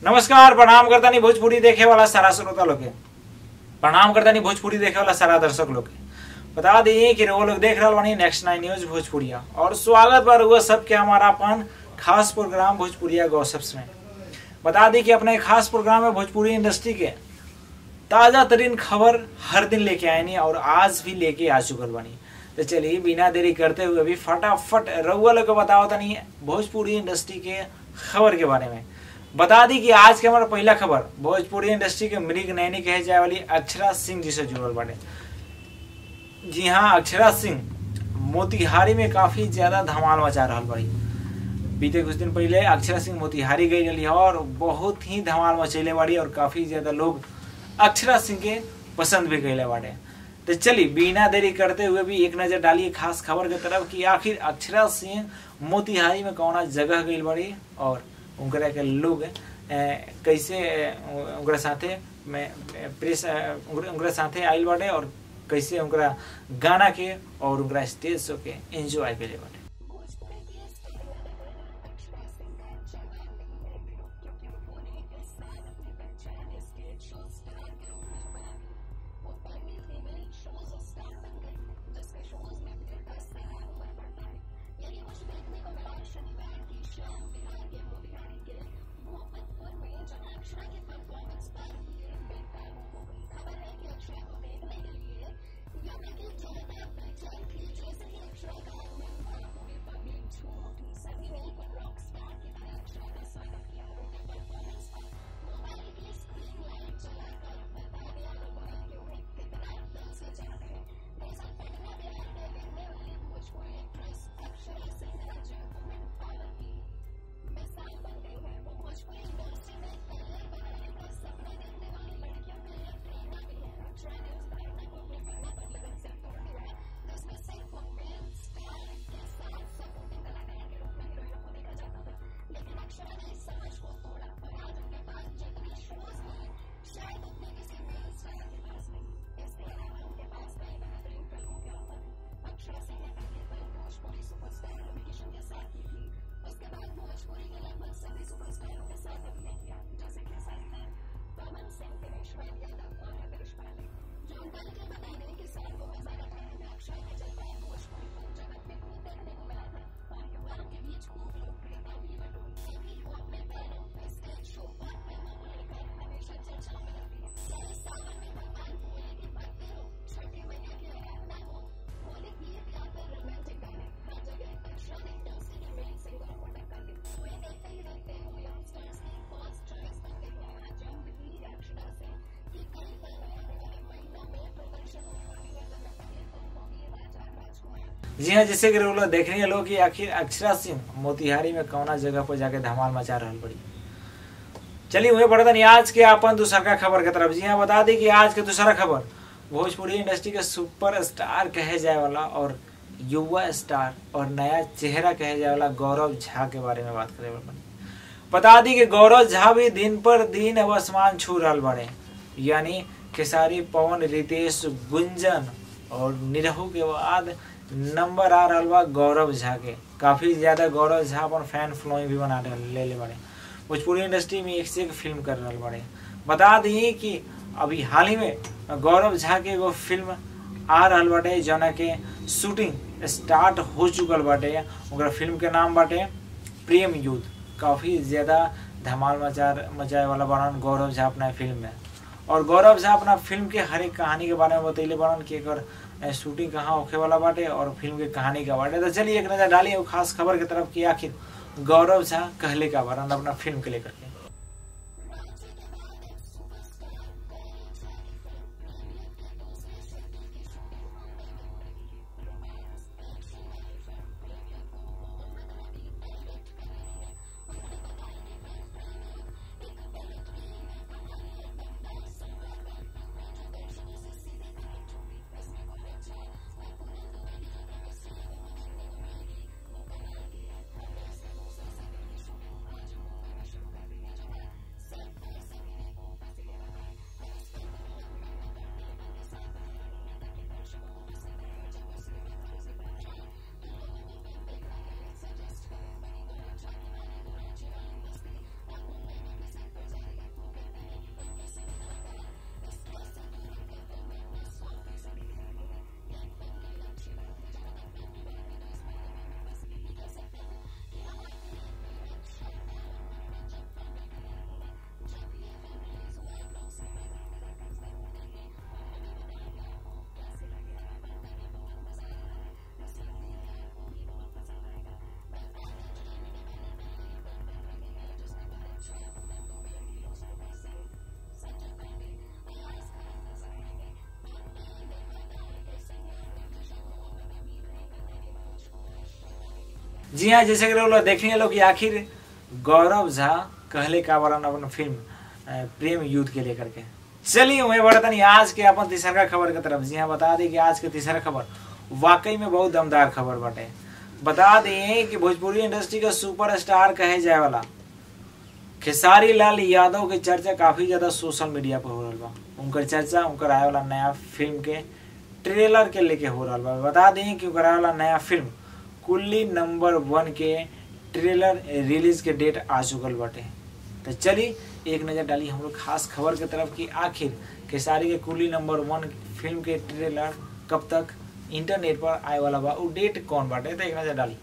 नमस्कार प्रणाम करता नहीं भोजपुरी देखे वाला सारा श्रोता लोग के प्रणाम करता नहीं भोजपुरी देखे वाला सारा दर्शक लोग के बता दिए कि वो लोग देख रहा बानी नेक्स्ट नाइन न्यूज भोजपुरिया और स्वागत बार हुआ सबके हमारा अपन खास प्रोग्राम भोजपुरिया गॉसिप्स में बता दी कि अपने खास प्रोग्राम में भोजपुरी इंडस्ट्री के ताजा तरीन खबर हर दिन लेके आए नहीं और आज भी लेके आ चुकल बनी तो चलिए बिना देरी करते हुए अभी फटाफट रउआ लोग को बताओ तनी भोजपुरी इंडस्ट्री के खबर के बारे में बता दी कि आज के हमारा पहला खबर भोजपुरी इंडस्ट्री के मृग नैनी कहे जाए वाली अक्षरा सिंह जी से जुड़ल बाटे जी हाँ अक्षरा सिंह मोतिहारी में काफी ज्यादा धमाल मचा रहा बड़ी बीते कुछ दिन पहले अक्षरा सिंह मोतिहारी गई रही और बहुत ही धमाल मचैले बाड़ी और काफी ज्यादा लोग अक्षरा सिंह के पसंद भी कैले बाटे तो चलिए बिना देरी करते हुए भी एक नजर डालिए खास खबर के तरफ कि आखिर अक्षरा सिंह मोतिहारी में कौना जगह गई बड़ी और उनकरा के लोग ए, कैसे उनकरा साथे में प्रेस उनकरा साथे आइल बाटे और कैसे उनकरा गाना के और उनकरा स्टेज शो के एंजॉय करे बाटे जी हाँ जैसे कि लोग देख रही है लोग कि आखिर अक्षरा सिंह मोतिहारी में कौना जगह पर जाके धमाल मचा रहा बड़ी चलिए वही पढ़ता नहीं आज के अपन दूसरा का खबर की तरफ जी हाँ बता दी कि आज के दूसरा खबर भोजपुरी इंडस्ट्री के सुपर स्टार कहे जाए वाला और युवा स्टार और नया चेहरा कहे जाए वाला गौरव झा के बारे में बात करे बनी बता दी कि गौरव झा भी दिन पर दिन अब आसमान छू रहा बड़े यानी खेसारी पवन रितेश गुंजन और निरहू के बाद नंबर आ रहा बा गौरव झा के काफी ज्यादा गौरव झा अपन फैन फॉलोइंग भी बना ले ले बड़े भोजपुरी इंडस्ट्री में एक से एक फिल्म कर रहा बड़े बता दी कि अभी हाल ही में गौरव झा के एगो फिल्म आ रहा बाटे जना के शूटिंग स्टार्ट हो चुकल बाटे ओकरा फिल्म के नाम बाटे प्रेम युद्ध काफी ज्यादा धमाल मचा मचाए वाला बनन गौरव झा अपना फिल्म में और गौरव झा अपना फिल्म के हर एक कहानी के बारे में बतैले बनन कि एकर शूटिंग कहाँ होखे वाला बाटे और फिल्म के कहानी का बाटे तो चलिए एक नजर डालिए खास खबर की तरफ कि आखिर गौरव झा कहले का बारन अपना फिल्म के लेकर के जी हाँ जैसे कि लोग देखने लोग कि आखिर गौरव झा कहले का बरन अपन फिल्म अ, प्रेम युद्ध के लेकर के चलिए मैं बढ़ता नहीं आज के अपन तीसरा खबर के तरफ जी हाँ बता दें कि आज के तीसरा खबर वाकई में बहुत दमदार खबर बाटे बता दें कि भोजपुरी इंडस्ट्री का सुपरस्टार कहे जाए वाला खेसारी लाल यादव के चर्चा काफी ज्यादा सोशल मीडिया पर हो रहा बा उनकर चर्चा उनकर आए वाला नया फिल्म के ट्रेलर के लेके हो रहा बा बता दें कि उनकर आए वाला नया फिल्म कुल्ली नंबर वन के ट्रेलर रिलीज के डेट आ चुकल बाटे तो चलिए एक नज़र डाली हम लोग खास खबर के तरफ कि आखिर खेसारी के कुली नंबर वन फिल्म के ट्रेलर कब तक इंटरनेट पर आए वाला बा उ डेट कौन बाटे तो एक नज़र डाली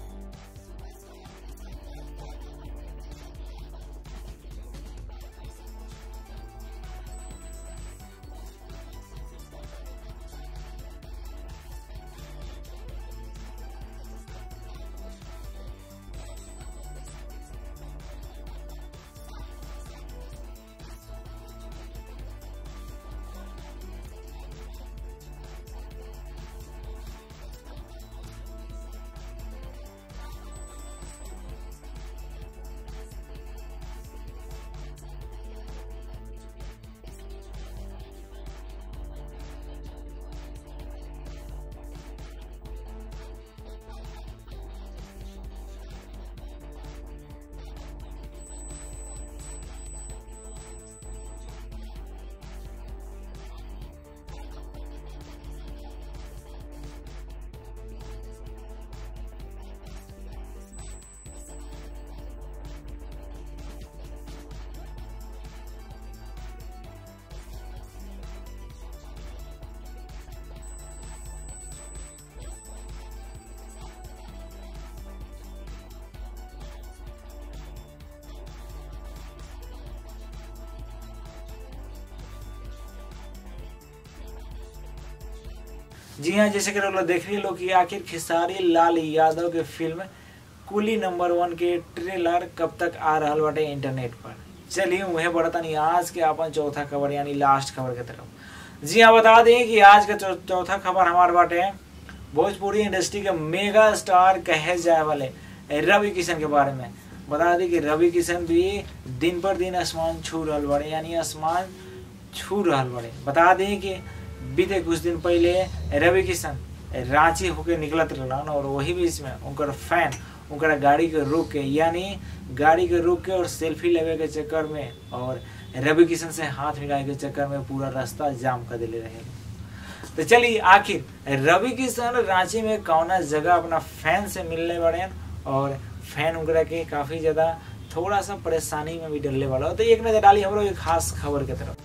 जी हाँ जैसे कि लोग देख रही लोग कि आखिर खेसारी लाल यादव के फिल्म कुली नंबर वन के ट्रेलर कब तक आ रहा बाटे इंटरनेट पर चलिए वह बढ़ता नहीं आज के अपन चौथा खबर यानी लास्ट खबर के तरफ जी हाँ बता दें कि आज का चौ- चौथा खबर हमारे बाटे भोजपुरी इंडस्ट्री के मेगा स्टार कहे जाए वाले रवि किशन के बारे में बता दें कि रवि किशन भी दिन पर दिन आसमान छू रहा बड़े यानी आसमान छू रहा बड़े बता दें कि बीते कुछ दिन पहले रवि किशन रांची होके निकलत रहलन और वही बीच में उनकर फैन उनकर गाड़ी के रोक के यानी गाड़ी के रोक के और सेल्फी लेवे के चक्कर में और रवि किशन से हाथ मिलाए के चक्कर में पूरा रास्ता जाम कर दिले रहे तो चलिए आखिर रवि किशन रांची में कौना जगह अपना फैन से मिलने बड़े और फैन उनकरा के काफी ज्यादा थोड़ा सा परेशानी में भी डलने वाला हो तो एक नजर डाली हम लोग एक खास खबर के तरफ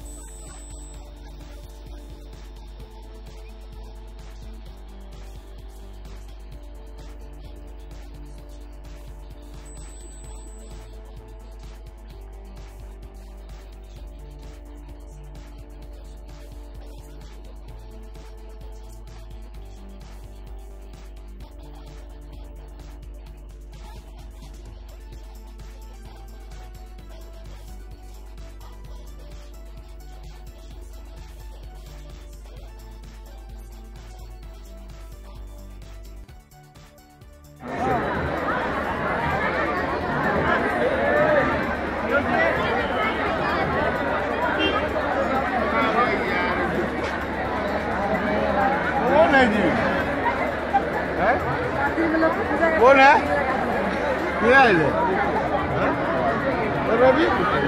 कौन है जी हैं? कौन है क्या है ये? हैं? और रवि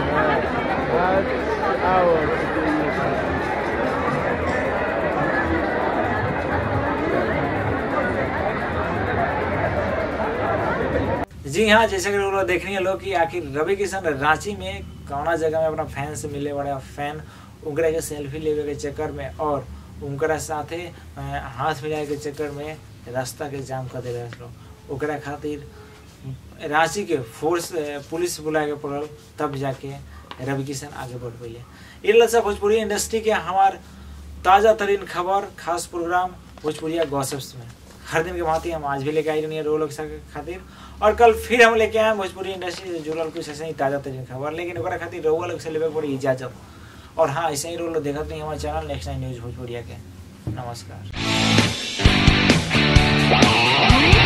आओ जी हाँ जैसे कि लोग देखनी है लोग कि आखिर रवि किशन रांची में कौना जगह में अपना फैन से मिले बड़े फैन उनकरा के सेल्फी लेवे के चक्कर में और उनकरा साथे अ, हाथ मिलाए के चक्कर में रास्ता के जाम कर दे रहे लोग ओकरा खातिर रांची के फोर्स अ, पुलिस बुलाए के पड़ल तब जाके रवि किशन आगे बढ़ पाइले ये लसा भोजपुरी इंडस्ट्री के हमार ताज़ा तरीन खबर खास प्रोग्राम भोजपुरिया गॉसिप्स में हर दिन के भांति हम आज भी लेके आई रही रो लोग के खातिर और कल फिर हम लेके आए भोजपुरी इंडस्ट्री से जुड़ल कुछ ऐसे ही ताज़ा तरीन खबर लेकिन ओकरा खातिर रोआ लोग से लेवे के पड़ी इजाजत और हाँ ऐसे ही रोल देखत नहीं हमारे चैनल नेक्स्ट नाइन न्यूज भोजपुरिया के नमस्कार